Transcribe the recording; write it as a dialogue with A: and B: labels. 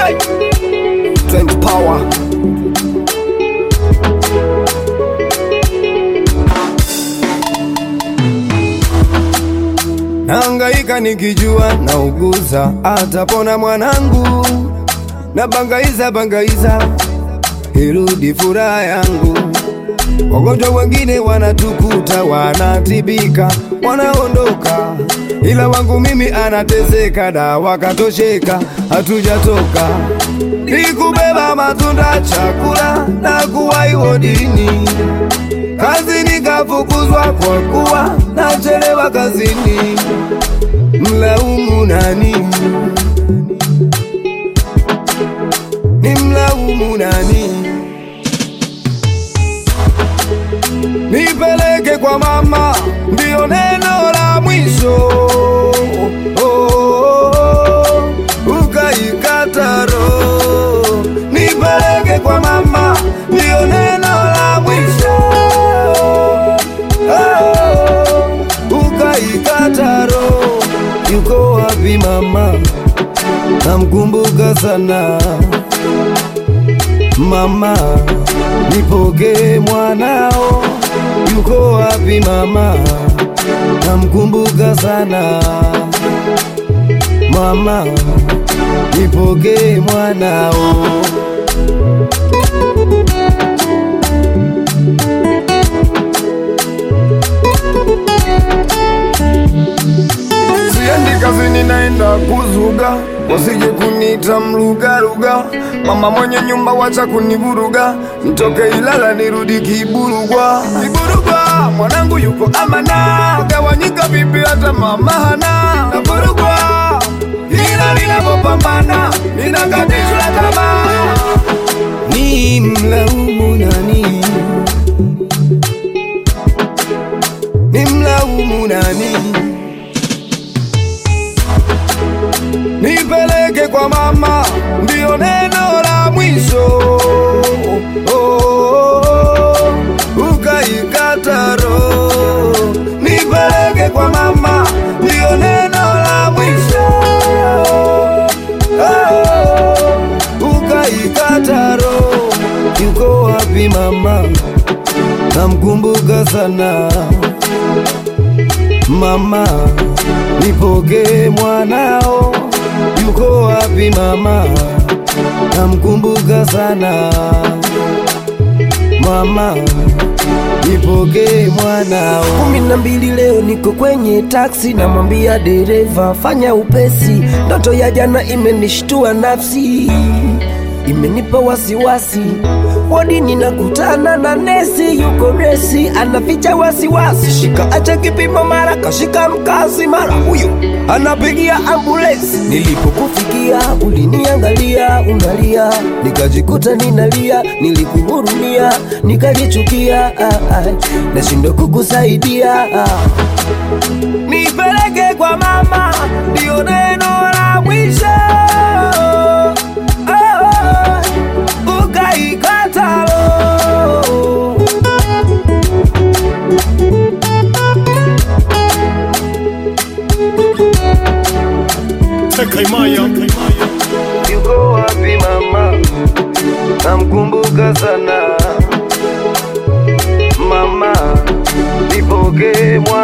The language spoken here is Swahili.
A: Say, Trend power. Nahangaika nikijua nauguza, atapona mwanangu. Na bangaiza bangaiza, irudi furaha yangu. Wagonjwa wengine wanatukuta, wanatibika, wanaondoka, ila wangu mimi anateseka, dawa katosheka, hatujatoka. Nikubeba matunda, chakula na kuwahi wodini, kazi nikafukuzwa kwa kuwa nachelewa kazini. Mlaumu nani? Ni mlaumu nani? Nipeleke kwa mama, ndio neno la mwisho. Oh, oh, oh, ukaikata roho. Nipeleke kwa mama, ndio neno la mwisho. Oh, ukaikata roho. Yuko wapi mama? Namkumbuka sana mama, nipokee mwanao. Yuko wapi mama? Namkumbuka sana mama, nipokee mwanao. Siendi kazini, naenda kuzuga, wasije kunita mlugaluga. Mama mwenye nyumba, wacha kunivuruga, nitoke Ilala nirudi Kiburugwa. Kiburugwa mwanangu yuko amana, gawanyika vipi hata mama hana. Navurugwa ila ninapopambana, ninakatishwa tamaa. Ni mlaumu nani? Ni mlaumu nani? Nipeleke kwa mama, ndio neno la mwisho. Oh, oh, oh, ukaikata roho. Nipeleke kwa mama, ndio neno la mwisho. Oh, ukaikata roho. Yuko wapi mama? Namkumbuka sana mama, nipokee mwanao. Yuko wapi mama? Namkumbuka sana mama, nipokee mwanao.
B: kumi na mbili leo niko kwenye taksi, namwambia dereva fanya upesi. Ndoto ya jana imenishtua nafsi, imenipa wasiwasi. Wodi ninakutana na nesi, yuko resi, anaficha wasiwasi. Shika acha kipimo, mara kashika mkazi, mara huyu anapigia ambulensi. Nilipokufikia uliniangalia, unalia, nikajikuta ninalia, nilikuhurumia, nikajichukia, ah, ah, nashindwa kukusaidia ah.
A: Nipeleke kwa mama, ndio neno la mwisho. Oh, ukaikata roho.
B: Yuko wapi mama? Namkumbuka sana mama, nipokee mwana